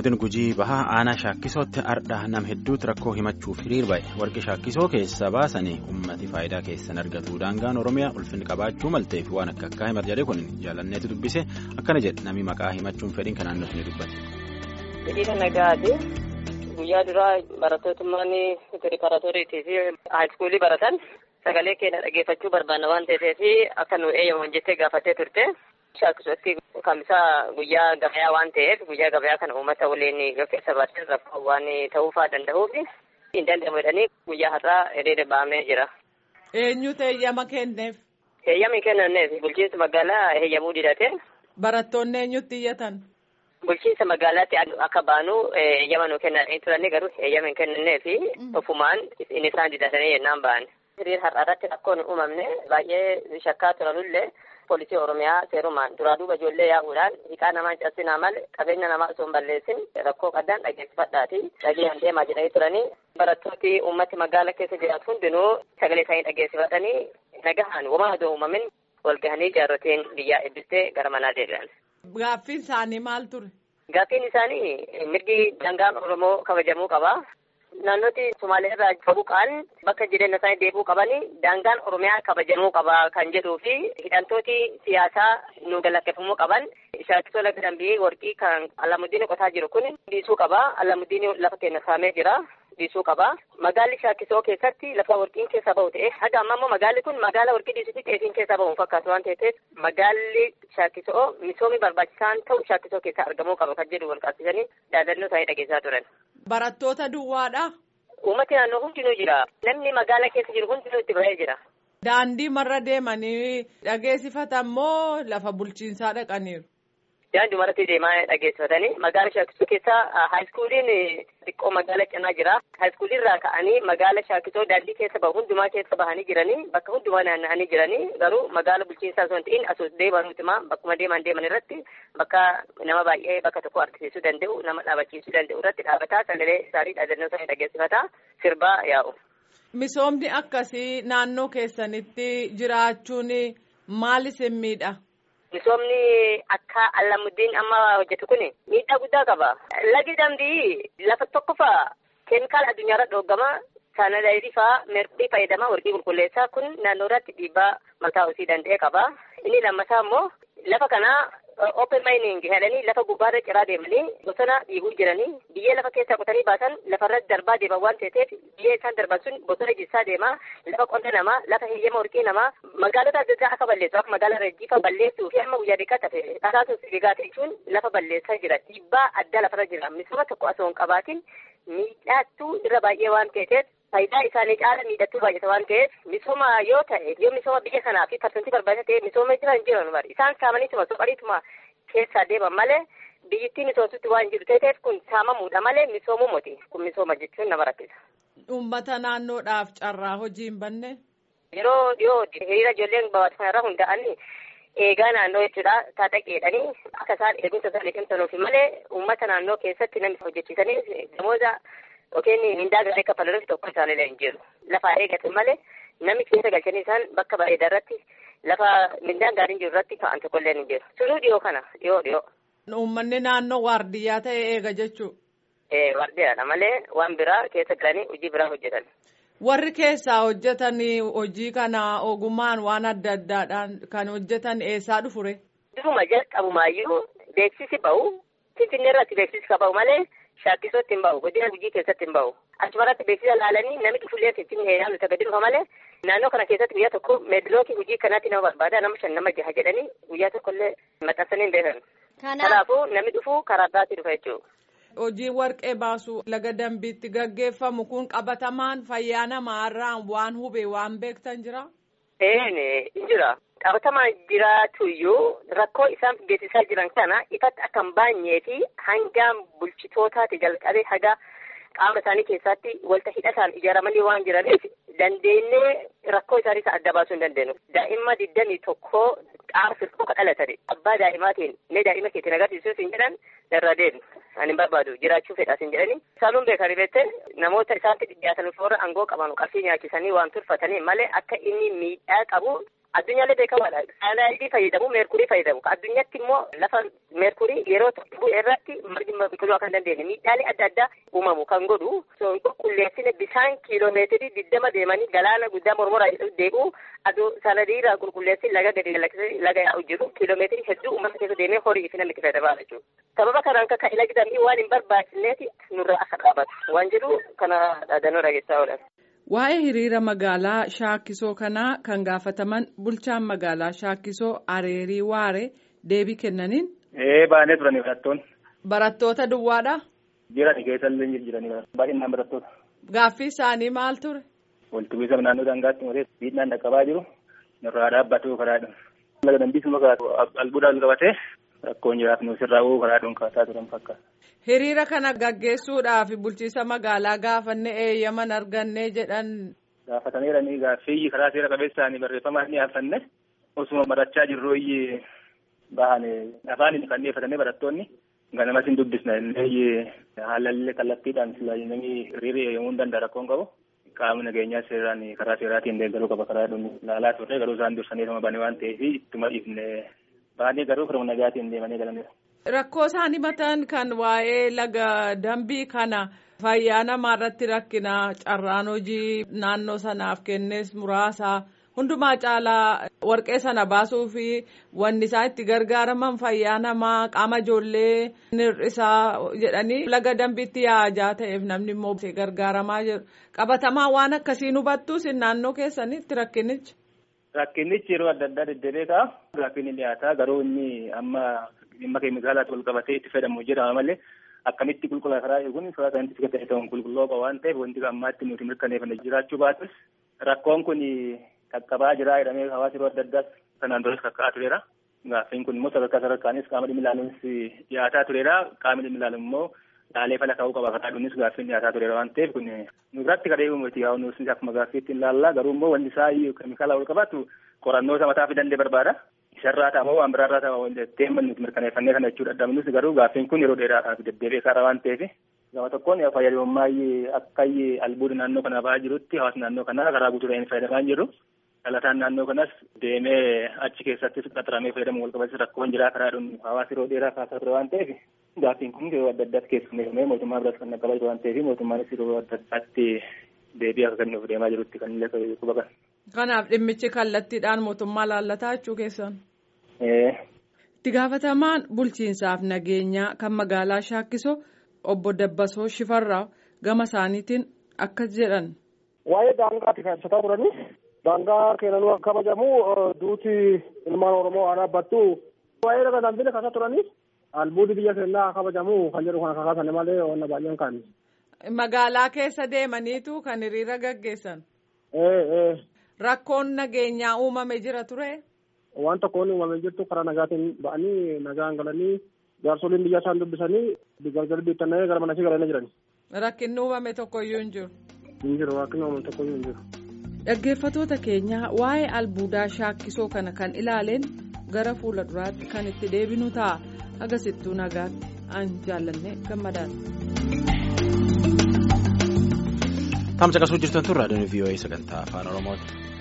godin gujii bahaa aanaa shaakkisootti ardhaa nam hedduutti rakkoo himachuuf hiriir ba'e warqi shaakkisoo keessa baasanii ummati faayidaa keessan argatu daangaan oromiyaa ulfinni qabaachuu malteef waan akka akka himat jedhe kun jaalanneetu dubbise akkana jedhe namni maqaa himachuun fedhiin kanaan nuti ni dubbate. Hiriira nagaati guyyaa duraa barattootummaan pireparaatooriitii fi haayiskuulii baratan sagalee keenya dhageeffachuu barbaanna waan ta'eef akka nu eeyyaman jettee gaafattee turte. Shaakkisootti kamisaa guyyaa gabayaa waan ta'eef guyyaa gabayaa kana uummata waliin keessa baatee rakkoo waan ta'uufaa danda'uuf hin danda'amu jedhanii guyyaa har'aa hiriira ba'amee jira. Eenyutu eeyyama kenneef? Eeyyamni kennaneef bulchiinsa magaalaa eeyyamuu didate. Barattoonni eenyutti iyyatan? Bulchiinsa magaalaatti akka baanu eeyyama nu kennanii turanii garuu eeyyama hin kennaneef ofumaan inni isaan didatanii yennaan ba'an. Hiriira har'a irratti rakkoon hin uumamne baay'ee shakkaa turanullee. Poolisii Oromiyaa seerumaan duraa duuba ijoollee yaa'uudhaan hiikaa namaa cabsinaa malee qabeenya namaa osoo hin balleessin rakkoo qaddaan dhageessifadhaati dhageenyaan deemaa jedhanii turanii barattooti uummati magaala keessa jiraatu hundinuu sagalee isaanii dhageessifatanii nagahaan womaa adoo uumamin wal gahanii jaarrotiin biyyaa eebbistee gara manaa deebi'an. Gaaffiin isaanii maal ture? Gaaffiin isaanii mirgi daangaan Oromoo kabajamuu qaba. Naannooti Sumaalee irraa faguqaan bakka jireenya isaanii deebi'uu qabanii daangaan Oromiyaa kabajamuu qaba kan jedhuu fi hidhamtooti siyaasaa nu galaqqeffamuu qaban shaakkisoo laga dambii warqii kan Alamuddin qotaa jiru kun dhiisuu qaba. Alamuddin lafa keenya saamee jira. Dhiisuu qaba. Magaalli shaakkisoo keessatti lafa warqiin keessa bahu ta'e haga amma immoo magaalli kun magaala warqii dhiisuu fi xeefiin keessa bahu fakkaatu waan ta'eef magaalli shaakkisoo misoomii barbaachisaan ta'u shaakkisoo keessa argamuu qaba kan jedhu wal qabsiisanii yaadannoo isaanii dhageessaa turan. Barattoota duwwaadha. Uummati naannoo hundinuu jira. Namni magaala keessa jiru hundinuu itti bahee jira. Daandii marra deemanii dhageessifatan moo lafa bulchiinsaa dhaqaniiru? Daandii marratti deemaa dhageessifatanii magaala shaakisoo keessa haayiskuuliin xiqqoo magaala cinaa jira. Haayiskuulii irraa ka'anii magaala shaakisoo daandii keessa bahu hundumaa keessa bahanii jiranii bakka hundumaa naanna'anii jiranii garuu magaala bulchiinsaa osoo hin ta'in asoo deemanuutima bakkuma deeman deeman irratti bakka nama baay'ee bakka tokko harkisiisuu danda'u nama dhaabachiisuu danda'u irratti dhaabataa sagalee isaanii dhaadannoo isaanii dhageessifataa sirbaa yaa'u. Misoomni akkasii naannoo keessanitti jiraachuun maal isin miidha? Misoomni akka Alamuddin amma hojjetu kun miidhaa guddaa qaba. Lagi dambii lafa tokkoffaa keemikaala addunyaarra dhoogama. Saanadaayirii fa'aa merqii fayyadama warqii qulqulleessaa kun naannoo irratti dhiibbaa mataa osii danda'e qaba. Inni lammataa immoo lafa kanaa open mining jedhanii lafa gubbaarra ciraa deemanii bosona dhiibuu jiranii biyyee lafa keessaa qotanii baasan lafarratti darbaa deeman waan ta'eef biyyee isaan darban sun bosona jissaa deema lafa qonna namaa lafa heeyyama warqii namaa magaalota adda addaa akka balleessu akka magaala rajjiifa balleessuu fi amma guyyaa dhiqaa tafe dhagaasuun sibigaa jechuun lafa balleessaa jira dhiibbaa addaa lafarra jira misooma tokko osoo hin qabaatin miidhaattuu irra baay'ee waan ta'eef faayidaa isaanii caala miidhattuu baay'ata waan ta'eef misooma yoo ta'e yoo misooma biyya kanaa fi parsantii barbaachisaa ta'e misooma jiran jiran bari isaan saamaniituma soqariituma keessaa deeman malee biyyittii misoomsutti waan jiru ta'eef kun saamamuudha malee misoomuu moti kun misooma jechuun nama rakkisa. Uummata naannoodhaaf carraa hojii hin banne. Yeroo dhiyoo hiriira ijoolleen babal'atan irraa hundaa'anii eegaa naannoo jechuudha taataqeedhanii akka isaan eegumsa isaanii cimsanuufi malee uummata naannoo keessatti namni hojjechiisanii namoota yookiin mindaa gaarii kaffalanuuf tokko isaaniillee hin jiru. Lafa eegatan malee namni keessa galchanii isaan bakka bareedaa irratti lafa mindaan gaariin jiru irratti ka'an tokkollee hin jiru. Sunuu dhiyoo kana dhiyoo dhiyoo. Uummanni naannoo waardiyyaa ta'e eega jechuudha. Ee waardiyyaadha malee waan biraa keessa galanii hojii biraa hojjetan. Warri keessaa hojjetan hojii kana ogummaan waan adda addaadhaan kan hojjetan eessaa dhufure? Duruma jalqabumaayyuu beeksisi bahu Finfinnee irratti beeksisi ka bahu malee shaakkisootti hin bahu godina gujii keessatti hin bahu. Achumarratti beeksisa laalanii namni dhufullee Finfinnee heeraan nuti gadi dhufa malee naannoo kana keessatti guyyaa tokko meedilookii hojii kanaatti nama barbaada nama shan nama jaha jedhanii guyyaa tokkollee maxxansanii hin beekan. Kanaafuu namni dhufu karaa biraatti dhufa jechuudha. Hojii warqee baasuu laga dambiitti gaggeeffamu kun qabatamaan fayyaa namaarraan waan hubee waan beektan jira? Ee jira. Qabatamaan jiraatu iyyuu rakkoo isaan geessisaa jiran kana ifatti akka hin baanyee fi hangaan bulchitootaati jalqabee haga qaama isaanii keessatti walta hidhataan ijaaramanii waan jiraniif dandeenyee rakkoo isaanii adda baasuu hin dandeenyu. Daa'imma digdamii tokkoo qaama firqoo dhalatani. Abbaa daa'imaatiin mee daa'ima keetiin agarsiisuuf hin jedhan irra deemu. Ani hin barbaadu jiraachuu fedhaas hin jedhani. Isaanuun beekanii beekte namoota isaatti dhiyaatan warra aangoo qaban qarshii nyaachisanii waan turfatanii malee akka inni miidhaa qabu addunyaallee beekamaadha. Saayinaayidii fayyadamu meerkurii fayyadamu. Addunyaatti immoo lafa meerkurii yeroo tokko irratti margi biqiluu akka hin dandeenye miidhaalee adda addaa uumamu kan godhu. Qulqulleessine bishaan kiiloomeetirii digdama deemanii galaana guddaa mormora deebi'u aduu sanadiirraa qulqulleessin laga gadi lakkisee laga yaa'u jiru kiiloomeetirii hedduu uummata keessa deemee horii fi namni itti fayyadamaa jechuudha. Sababa kanaan akka ilagi dambii waan hin barbaachisneeti nurraa akka dhaabatu waan jedhu kana dhaadannoo dhageessaa oolan. Waa'ee hiriira magaalaa Shaakkisoo kanaa kan gaafataman bulchaan magaalaa Shaakkisoo Areerii Waare deebii kennaniin. Ee baanee turanii barattoonni. Barattoota duwwaadhaa? Jirani keessallee jiranii baay'inaan barattoota. Gaaffii isaanii maal ture? Walitti bu'iinsa naannoo daangaatti malee miidhaan dhaqqabaa jiru nurraa dhaabbatu karaadha. Laga dambiis muka albuudhaan qabatee rakkoon jiraatu sirraa uuu karaadhuun kaasaa turan fakkaata. Hiriira kana gaggeessuudhaaf bulchiisa magaalaa gaafanne eeyyaman arganne jedhan. Gaafataniiranii gaaffii karaa seera qabeessaan barreeffamaan ni haafanne osuma barachaa jirru bahan afaan kan dhiyeeffatanii barattoonni ganamas hin dubbisna illee haalallee kallattiidhaan namni hiriira eeyyamuu hin danda'a rakkoon qabu. Qaamni nageenyaa seeraan karaa seeraatiin deeggaruu qaba karaa dhuunfaa ilaalaa turre garuu isaan dursanii nama bane waan ta'eef ittuma dhiifne baanii garuu firuma nagaatiin deemanii galaniiru. Rakkoo isaan himatan kan waa'ee laga dambii kana fayyaa namaa irratti rakkina carraan hojii naannoo sanaaf kennes muraasa hundumaa caalaa warqee sana baasuu fi wanni isaan itti gargaaraman fayyaa namaa qaama ijoollee hir'isaa jedhanii laga dambiitti yaa'aa ta'eef namni immoo gargaaramaa jiru qabatamaa waan akkasiin hubattus naannoo keessanitti rakkinichi. Rakkinichi yeroo adda addaa deddeebi'ee ka'a. Gaaffiin ni dhiyaata garuu inni amma dhimma keemikaalaatti wal qabatee itti fayyadamu jedhama malee akkamitti qulqullaa karaa eeguun karaa saayintifika ta'e ta'uun qulqulluu qaba waan ta'eef wanti ammaatti nuti mirkaneeffanne jiraachuu baatus rakkoon kun qaqqabaa jira jedhamee hawaasa yeroo adda addaas kanaan duras kakka'aa tureera. Gaaffiin kun immoo sadarkaa sadarkaanis qaama dhimmi ilaaluunis dhiyaataa tureera. Qaamni dhimmi ilaalu immoo laalee fala ka'uu qaba karaa dhuunis gaaffiin dhiyaataa tureera waan ta'eef kun nu biratti kadhee uumati yaa nuus akkuma gaaffii ittiin ilaallaa garuu immoo wanti isaa keemikaala wal qabatu qorannoo isa mataa fi dandee barbaada. Isarraa ta'amoo waan biraarraa ta'amoo teemman nuti mirkaneeffannee kana jechuudha. Addaminus garuu gaaffiin kun yeroo dheeraadhaaf deddeebi'ee karaa waan ta'eef gama tokkoon fayyadamummaa akka albuuda naannoo kanaa ba'aa jirutti hawaasni naannoo kanaa karaa guutuudhaan fayyadamaa hin jiru. Dhalataan naannoo kanas deemee achi keessattis qaxaramee fayyadamu wal qabatis rakkoon jiraa karaa dhuun hawaasa yeroo dheeraa kaasaa ture waan ta'eef gaaffiin kun yeroo adda addaatti keessummeeffamee mootummaa biratti kan qaqqabaa jiru waan ta'eef mootummaanis yeroo adda addaatti deebii akka kennuuf deemaa jirutti kan illee quba qaba. Kanaaf dhimmichi kallattiidhaan mootummaa laallataa jechuu keessan. Itti gaafatamaan bulchiinsaaf nageenyaa kan magaalaa Shaakkiso obbo Dabbasoo Shifarraa gama isaaniitiin akkas jedhan. Waa'ee daangaatti kan ibsataa turanii daangaa keenanuu akka kabajamu duuti ilmaan Oromoo haa dhaabbattu. Waa'ee laga dambii kaasaa turanii albuudni biyya keenyaa kabajamu kan jedhu kana kakaasane malee wanna baay'een kaani. Magaalaa keessa deemaniitu kan hiriira gaggeessan. Rakkoon nageenyaa uumame jira ture. Waan tokkoon uumamee jirtu karaa nagaatiin ba'anii nagaan galanii jaarsoliin biyya isaan dubbisanii gargar biittannee gara manatti galanii jiran. Rakkinni uumame tokkoyyuu hin jiru. Hin jiru rakkinni uumame tokkoyyuu hin jiru. Dhaggeeffattoota keenya waa'ee albuudaa shaakkisoo kana kan ilaaleen gara fuula duraatti kan itti deebinu ta'a. Agasittuu nagaatti an jaallanne gammadaan. Tamsa qasuu jirtan tun raadiyoon VOA sagantaa afaan Oromooti.